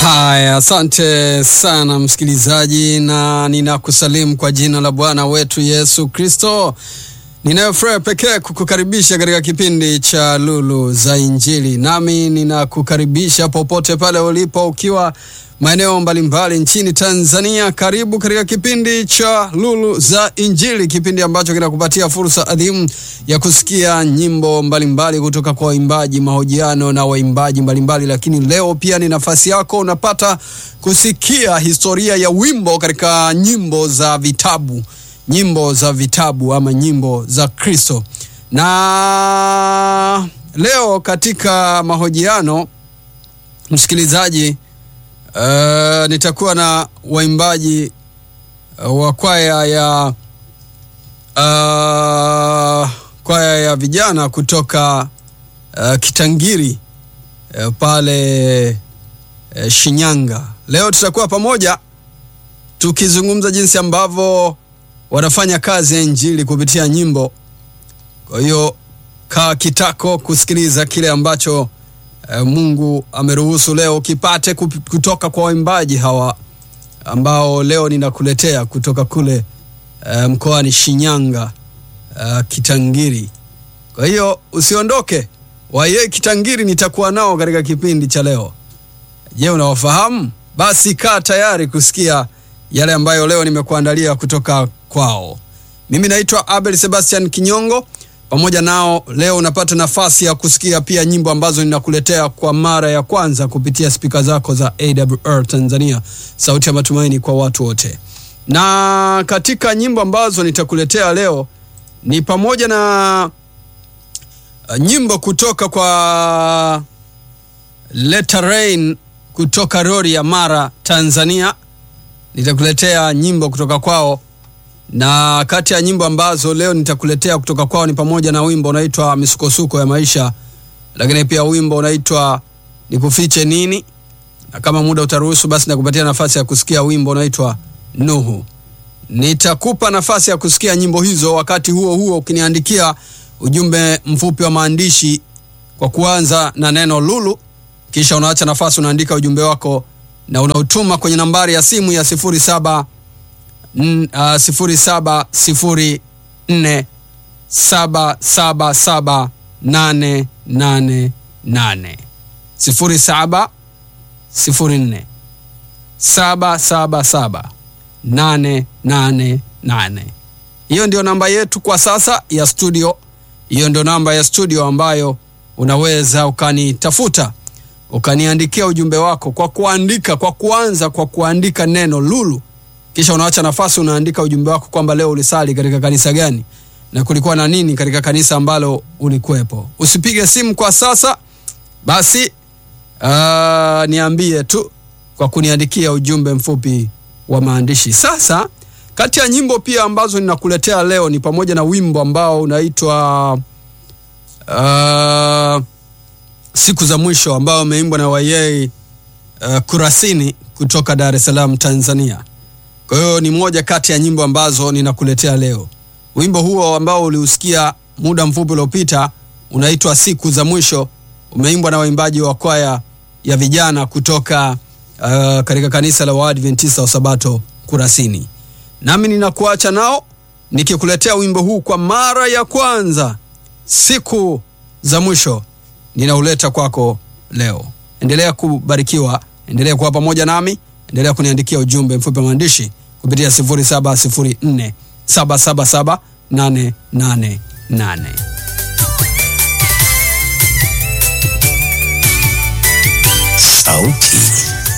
Haya, asante sana msikilizaji, na ninakusalimu kwa jina la Bwana wetu Yesu Kristo. Ninayo furaha pekee kukukaribisha katika kipindi cha Lulu za Injili, nami ninakukaribisha popote pale ulipo, ukiwa maeneo mbalimbali nchini Tanzania. Karibu katika kipindi cha Lulu za Injili, kipindi ambacho kinakupatia fursa adhimu ya kusikia nyimbo mbalimbali kutoka kwa waimbaji, mahojiano na waimbaji mbalimbali. Lakini leo pia ni nafasi yako, unapata kusikia historia ya wimbo katika nyimbo za vitabu, nyimbo za vitabu ama nyimbo za Kristo. Na leo katika mahojiano, msikilizaji, Uh, nitakuwa na waimbaji uh, wa kwaya ya uh, kwaya ya vijana kutoka uh, Kitangiri uh, pale uh, Shinyanga. Leo tutakuwa pamoja tukizungumza jinsi ambavyo wanafanya kazi ya injili kupitia nyimbo. Kwa hiyo kaa kitako kusikiliza kile ambacho Mungu ameruhusu leo kipate kutoka kwa waimbaji hawa ambao leo ninakuletea kutoka kule uh, mkoani Shinyanga uh, Kitangiri. Kwa hiyo usiondoke, waye Kitangiri nitakuwa nao katika kipindi cha leo. Je, unawafahamu? Basi kaa tayari kusikia yale ambayo leo nimekuandalia kutoka kwao. Mimi naitwa Abel Sebastian Kinyongo pamoja nao leo unapata nafasi ya kusikia pia nyimbo ambazo ninakuletea kwa mara ya kwanza kupitia spika zako za AWR Tanzania, sauti ya matumaini kwa watu wote. Na katika nyimbo ambazo nitakuletea leo ni pamoja na uh, nyimbo kutoka kwa Leta Rain kutoka Rori ya Mara, Tanzania. Nitakuletea nyimbo kutoka kwao na kati ya nyimbo ambazo leo nitakuletea kutoka kwao ni pamoja na wimbo unaitwa misukosuko ya maisha, lakini pia wimbo unaitwa nikufiche nini, na kama muda utaruhusu, basi nakupatia nafasi ya kusikia wimbo unaitwa Nuhu. Nitakupa nafasi ya kusikia nyimbo hizo, wakati huo huo ukiniandikia ujumbe mfupi wa maandishi kwa kuanza na neno lulu, kisha unaacha nafasi, unaandika ujumbe wako na unautuma kwenye nambari ya simu ya sifuri saba Uh, sifuri saba sifuri nne saba saba saba nane nane nane sifuri saba sifuri nne saba saba saba nane nane nane. Hiyo ndio namba yetu kwa sasa ya studio. Hiyo ndio namba ya studio ambayo unaweza ukanitafuta ukaniandikia ujumbe wako kwa kuandika, kwa kuanza kwa kuandika neno lulu kisha unaacha nafasi, unaandika ujumbe wako kwamba leo ulisali katika kanisa gani na kulikuwa na nini katika kanisa ambalo ulikuwepo. Usipige simu kwa sasa, basi uh, niambie tu kwa kuniandikia ujumbe mfupi wa maandishi. Sasa kati ya nyimbo pia ambazo ninakuletea leo ni pamoja na wimbo ambao unaitwa uh, siku za mwisho ambao umeimbwa na Wayei uh, Kurasini kutoka Dar es Salaam, Tanzania. Kwa hiyo ni moja kati ya nyimbo ambazo ninakuletea leo. Wimbo huo ambao uliusikia muda mfupi uliopita unaitwa siku za mwisho, umeimbwa na waimbaji wa kwaya ya vijana kutoka uh, katika kanisa la Waadventista wa Sabato Kurasini. Nami ninakuacha nao nikikuletea wimbo huu kwa mara ya kwanza, siku za mwisho, ninauleta kwako leo. Endelea kubarikiwa, endelea kuwa pamoja nami endelea kuniandikia ujumbe mfupi wa maandishi kupitia 0704 777 888.